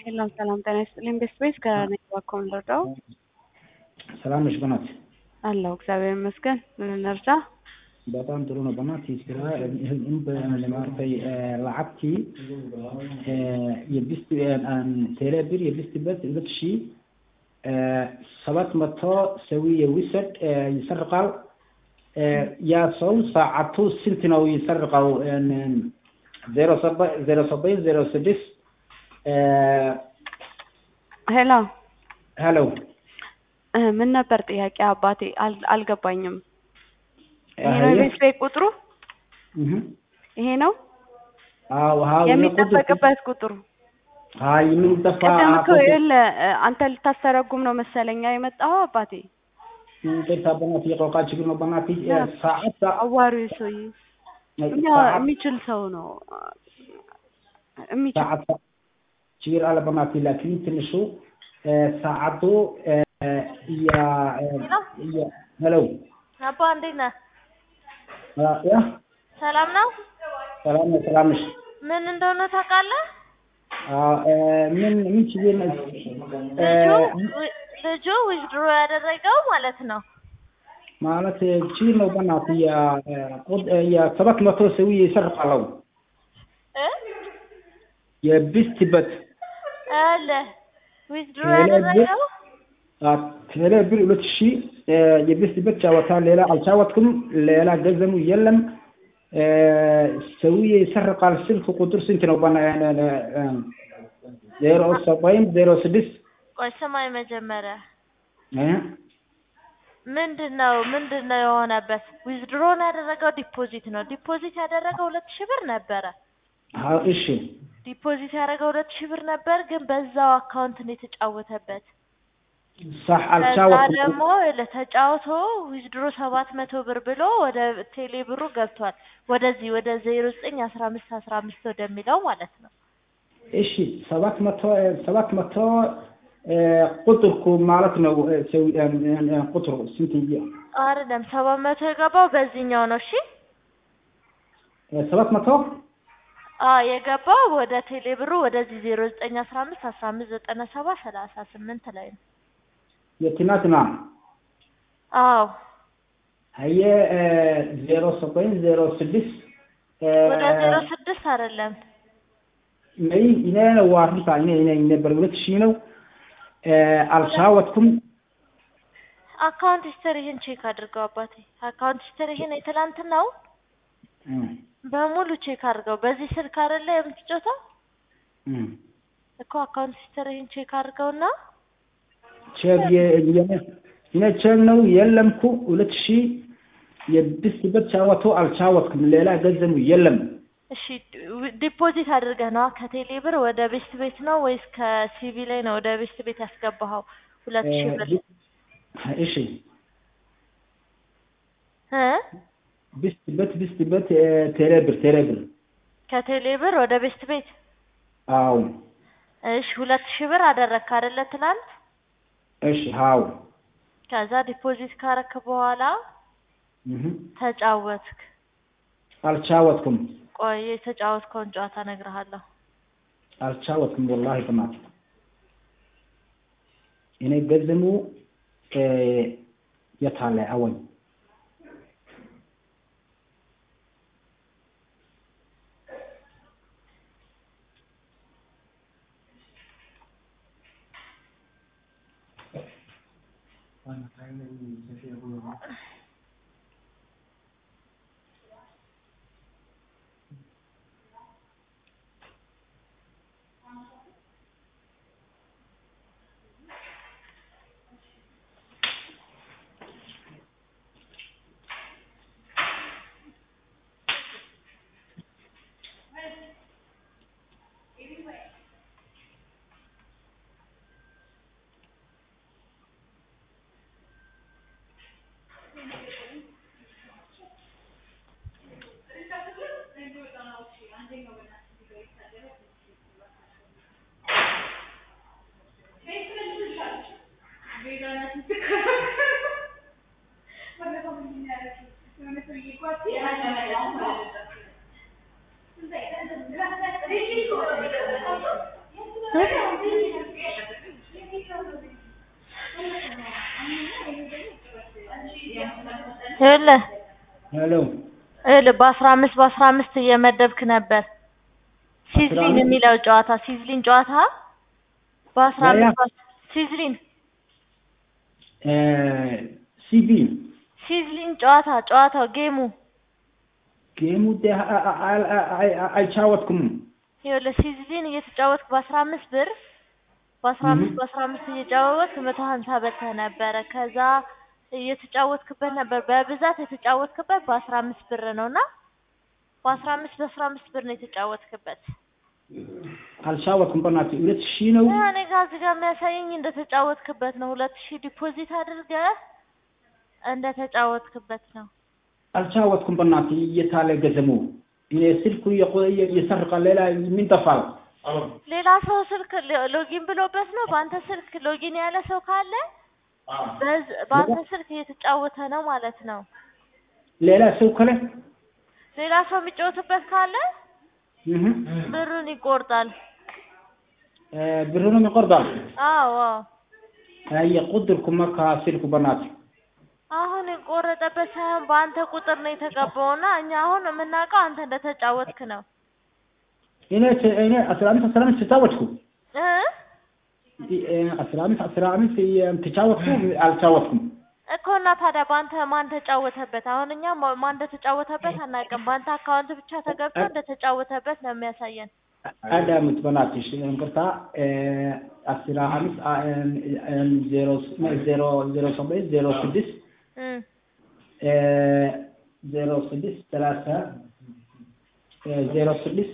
ሰላም ሰላም፣ ጤና ይስጥልኝ። ቤስት ቤስ ከነኝ ባኮን ልርዳው ሰላም ነሽ በናት? አለሁ እግዚአብሔር ይመስገን። ምን እንርዳ? በጣም ጥሩ ነው በናት። ስራ ለማርፈይ ለዓብቲ የቢስት ቴሌብር የቢስት በት ሁለት ሺ ሰባት መቶ ሰዊ የዊሰድ ይሰርቃል። ያ ሰው ሰዓቱ ስንት ነው ይሰርቀው? ዜሮ ዜሮ ሰበኝ ዜሮ ስድስት ሄሎ ሄሎ ምን ነበር ጥያቄ አባቴ? አል- አልገባኝም። ይሄ ነው የቤት ቤት ቁጥሩ? ይሄ ነው አዎ አዎ የሚጠበቅበት ቁጥሩ? አይ ምን ጠፋ ቅድም እኮ ይኸውልህ አንተ ልታስተረጉም ነው መሰለኛ የመጣኸው አባቴ። ቅርታ በናት የቆቃ ችግር ነው በናት ሰዓት አዋሪው ሰውዬ እኛ የሚችል ሰው ነው የሚችል ሰዓት ችግር አለ በናት ላኪን ትንሹ ሰዓቱ ያ ሄሎ አባ እንዴት ነህ? ያ ሰላም ነው? ሰላም ነው ሰላም ነሽ? ምን እንደሆነ ታውቃለህ? ምን ምን ችግር ነው? ልጁ ልጁ ዊዝድሮ ያደረገው ማለት ነው ማለት ችግር ነው በናት ያ ያ ሰባት መቶ ሰው ይሰርቃለው እ የቢስትበት አለ ዊዝድሮ ያደረገው ቴሌ ብር ሁለት ሺህ የቢስትበት ጫወታ ሌላ አልጫወትኩም። ሌላ ገንዘቡ የለም። ሰውዬ ይሰርቃል። ስልክ ቁጥር ስንት ነው? ባና ዜሮ ሰባይም ዜሮ ስድስት ቆይ ስማኝ መጀመሪያ እ ምንድን ነው ምንድን ነው የሆነበት? ዊዝድሮን ያደረገው ዲፖዚት ነው። ዲፖዚት ያደረገው ሁለት ሺህ ብር ነበረ። አዎ እሺ ዲፖዚት ያደረገው ሁለት ሺህ ብር ነበር፣ ግን በዛው አካውንት ነው የተጫወተበት። ሳህ ከዛ አልጫወትኩም። ደግሞ ለተጫውቶ ዊዝድሮ ሰባት መቶ ብር ብሎ ወደ ቴሌ ብሩ ገብቷል። ወደዚህ ወደ ዜሮ ዘጠኝ አስራ አምስት አስራ አምስት ወደሚለው ማለት ነው። እሺ ሰባት መቶ ሰባት መቶ ቁጥርኩ ማለት ነው። ሰው ቁጥሩ ስንት አይደለም ሰባት መቶ የገባው በዚህኛው ነው። እሺ ሰባት መቶ አ የገባው ወደ ቴሌ ብሩ ወደዚህ ዜሮ ዘጠኝ አስራ አምስት አስራ አምስት ዘጠና ሰባት ሰላሳ ስምንት ላይ ነው። የትናንትና አዎ ሀየ ዜሮ ሰባይም ዜሮ ስድስት ወደ ዜሮ ስድስት አይደለም ነይ እኔ ነው ዋርታ እኔ እኔ ነበር ሁለት ሺህ ነው አልጫወትኩም። አካውንት ሂስተሪህን ቼክ አድርገው አባቴ። አካውንት ሂስተሪህን የትላንትናው በሙሉ ቼክ አድርገው። በዚህ ስልክ አይደለ የምትጮተው እኮ አካውንት ሂስተሪህን ቼክ አድርገውና ቼክ እኔ ቼክ ነው የለምኩ ሁለት ሺህ የብስበት ጫወቶ አልጫወትኩም። ሌላ ገንዘቡ የለም። እሺ ዲፖዚት አድርገህ ነው ከቴሌ ብር ወደ ቤስት ቤት ነው ወይስ ከሲቪ ላይ ነው ወደ ቤስት ቤት ያስገባኸው? ሁለት ሺህ ብር እሺ እ ብስትበት ብስትበት ቴሌብር ቴሌብር ከቴሌ ብር ወደ ቤስት ቤት አዎ እሺ ሁለት ሺህ ብር አደረግክ አይደለ ትናንት? እሺ አዎ ከዛ ዲፖዚት ካረክ በኋላ እህ ተጫወትክ። አልጫወትኩም ቆይ የተጫወትከውን ጨዋታ እነግርሃለሁ። አልጫወትኩም ወላሂ በናት እኔ ገንዘቡ የታለ አወኝ ይኸውልህ ሄሎ ይኸውልህ በአስራ አምስት በአስራ አምስት እየመደብክ ነበር ሲዝሊን አምስት? የሚለው ጨዋታ ሲዝሊን ጨዋታ በአስራ ያ ያ። አምስት በአስ- ሲዝሊን ሲቢ ሲዝሊን ጨዋታ ጨዋታው ጌሙ ጌሙ ደ- አ- አ- አ- አ- አ- አልቻወትኩም ይኸውልህ ሲዝሊን እየተጫወትክ በአስራ አምስት ብር በአስራ አምስት Mhm. በአስራ አምስት እየጫወትክ መቶ ሀምሳ በልተህ ነበረ ከዛ እየተጫወትክበት ነበር በብዛት የተጫወትክበት በአስራ አምስት ብር ነው እና በአስራ አምስት በአስራ አምስት ብር ነው የተጫወትክበት አልቻወትኩም በእናትህ ሁለት ሺህ ነው እኔ ጋር እዚህ ጋር የሚያሳየኝ እንደተጫወትክበት ነው ሁለት ሺህ ዲፖዚት አድርገህ እንደተጫወትክበት ነው አልቻወትኩም በእናትህ እየታለ ገዘሙ እኔ ስልኩ የቆ- እየሰረቀ ሌላ ምን ጠፋል ሌላ ሰው ስልክ ሎ- ሎጊን ብሎበት ነው በአንተ ስልክ ሎጊን ያለ ሰው ካለ በዝ- በአንተ ስልክ እየተጫወተ ነው ማለት ነው ሌላ ሰው ከለ ሌላ ሰው የሚጫወትበት ካለ እህ፣ ብሩን ይቆርጣል እ፣ ብሩንም ይቆርጣል አዎ አዎ የቁድርኩም መካ ስልኩ በእናትህ አሁን የቆረጠበት ሳይሆን በአንተ ቁጥር ነው የተገባውና እኛ አሁን የምናውቀው አንተ እንደተጫወትክ ነው እኔ እኔ አስራ አምስት አስራ አምስት ተጫወትኩ እ እ፣ አስራ አምስት አስራ አምስት ተጫወትኩ አልቻወትኩም እኮ እና ታዲያ በአንተ ማን ተጫወተበት? አሁን እኛ ማ- ማን እንደተጫወተበት አናውቅም። በአንተ አካውንት ብቻ ተገብቶ እንደተጫወተበት ነው የሚያሳየን። አዳምጥ በእናትሽ እንቅርታ እ፣ አስራ አምስት አ፣ እ፣ ዜሮ ዜሮ ዜሮ ሰባት ዜሮ ስድስት እ እ፣ ዜሮ ስድስት ሰላሳ እ፣ ዜሮ ስድስት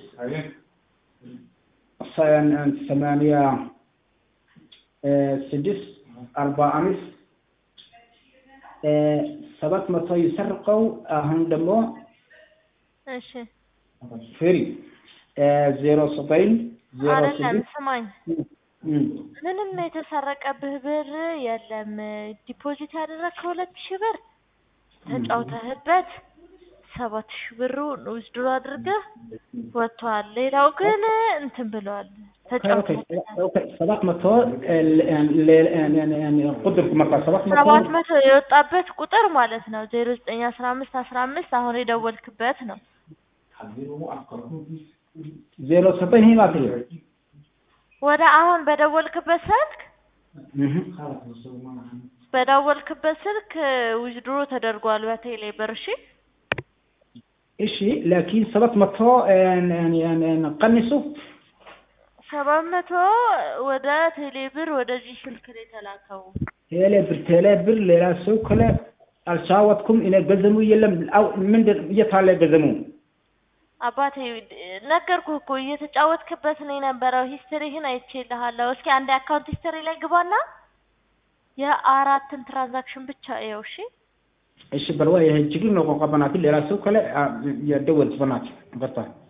ሰ- ሰማንያ እ፣ ስድስት አርባ አምስት እ፣ ሰባት መቶ ይሰርቀው አሁን ደግሞ እሺ ፍሪ እ፣ ዜሮ ዘጠኝ ዜሮ አይደለም፣ ስድስት ስማኝ እም፣ ምንም የተሰረቀብህ ብር የለም። ዲፖዚት ያደረግከው ሁለት ሺህ ብር ተጫውተህበት ሰባት ሺህ ብሩ ዊዝድሮ አድርገህ ወጥቷል። ሌላው ግን እንትን ብሏል ተጫውተህበታል። ኦኬ፣ ሰባት መቶ እ፣ ለ- ለ- ለ- ቁጥር መጣ ሰባት መቶ ሰባት መቶ የወጣበት ቁጥር ማለት ነው ዜሮ ዘጠኝ አስራ አምስት አስራ አምስት አሁን የደወልክበት ነው። ዜሮ ዘጠኝ ይሄ ማለት ነው። ወደ አሁን በደወልክበት ስልክ እህ፣ በደወልክበት ስልክ ዊዝድሮ ተደርጓል በቴሌ ብር። እሺ እሺ ላኪን ሰባት መቶ እ፣ እ፣ እ፣ ቀንሱ ሰባት መቶ ወደ ቴሌ ብር ወደዚህ ስልክ ነው የተላከው። ቴሌ ብር ቴሌ ብር ሌላ ሰው ከለ አልቻወትኩም እኔ ገዘሙ የለም አው ምንድን እየታለ ገዘሙ አባቴ ነገርኩህ እኮ እየተጫወትክበት ነው የነበረው። ሂስትሪህን አይቼልሃለሁ። እስኪ አንድ አካውንት ሂስትሪ ላይ ግባና የአራትን ትራንዛክሽን ብቻ እየው። እሺ እሺ በልዋ ይሄ ችግር ነው። ቆንቋ በናት ሌላ ሰው ከለ የደወልት በናት በርታ